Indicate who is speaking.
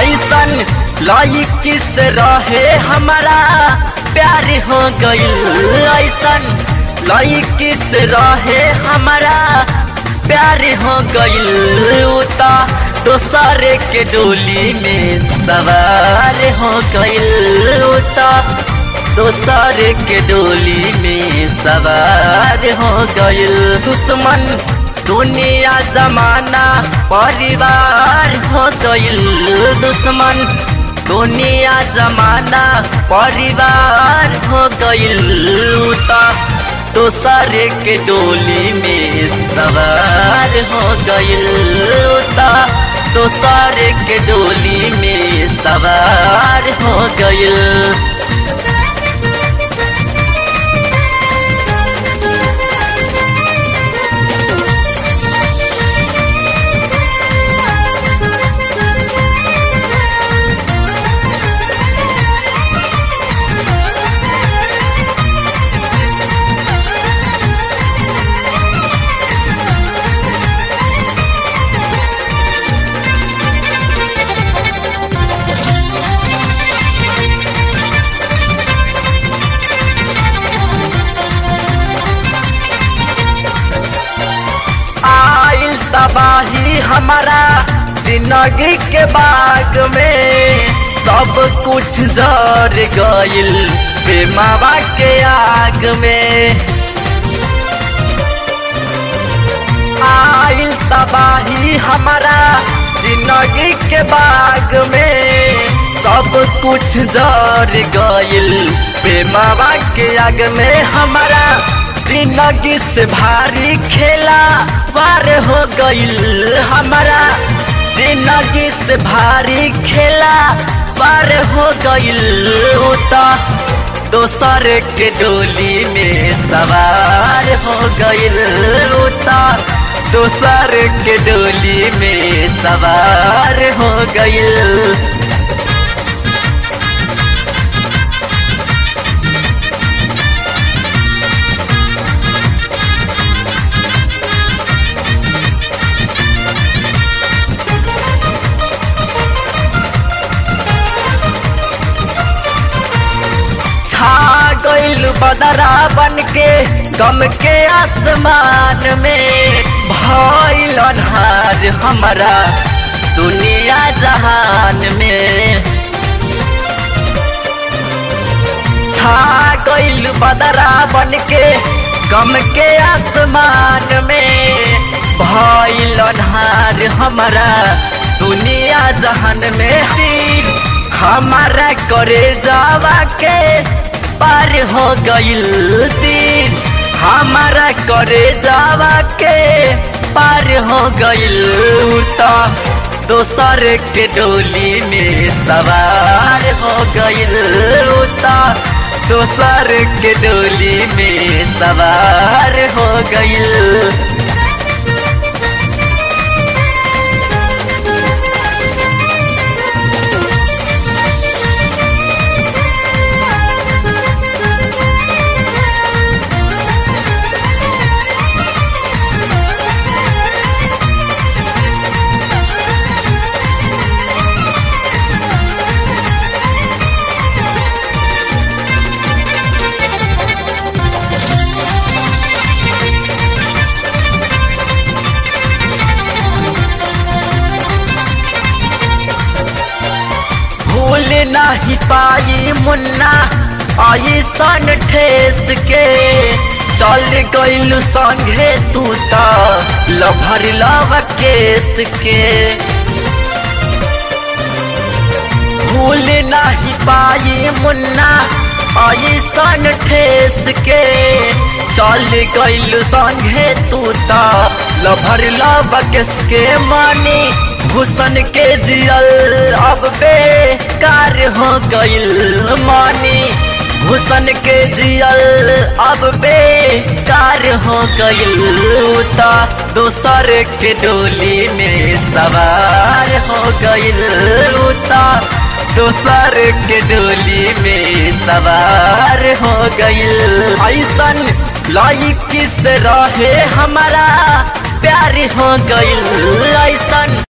Speaker 1: ऐसन लाई किस रहे हमारा प्यार हो गईल ऐसन लाई किस रहे हमारा प्यार हो गईल उता दोसरे के डोली में सवार हो गईल उता दोसरे के डोली में सवार हो गईल दुश्मन दुनिया जमाना परिवार हो गईल दुश्मन दुनिया जमाना परिवार हो गईल उता दोसरे के डोली में सवार हो गईल उता दोसरे के डोली में सवार हो गईल आइल तबाही हमारा जिंदगी के बाग में सब कुछ जर गइल बेमावा के आग में आइल तबाही हमारा जिंदगी के बाग में सब कुछ जर गइल बेमावा के आग में हमारा जिंदगी से भारी खेला पार हो गईल हमारा जिंदगी से भारी खेला पार हो गईल उता दोसर के डोली में सवार हो गईल उता दोसर के डोली में सवार हो गईल छा गईल बदरा बन के गम के आसमान में भइल अन्हार हमारा दुनिया जहान में छा गईल बदरा बन के गम के आसमान में भइल अन्हार हमारा दुनिया जहान में तीर हमारा करे जावा के पार हो गईल तीर हमारा करे जावा के पार हो गईल तो दोसर के डोली में सवार हो गईल तो दोसर के डोली में सवार हो गईल भूल नहीं पाई मुन्ना ऐसन ठेस के चल गईल संगे तू तो लभर लव केस के भूल नहीं पाई मुन्ना ऐसन ठेस के चल गईल संगे तू तो लभर लव केस के मानी हुसन के जियल अब बेकार हो गईल मानी हुसन के जियल अब बेकार हो गईल ता दोसर के डोली में सवार हो गईल ता दोसर के डोली में सवार हो गईल ऐसन लाई किस रहे हमारा प्यार हो गईल ऐसन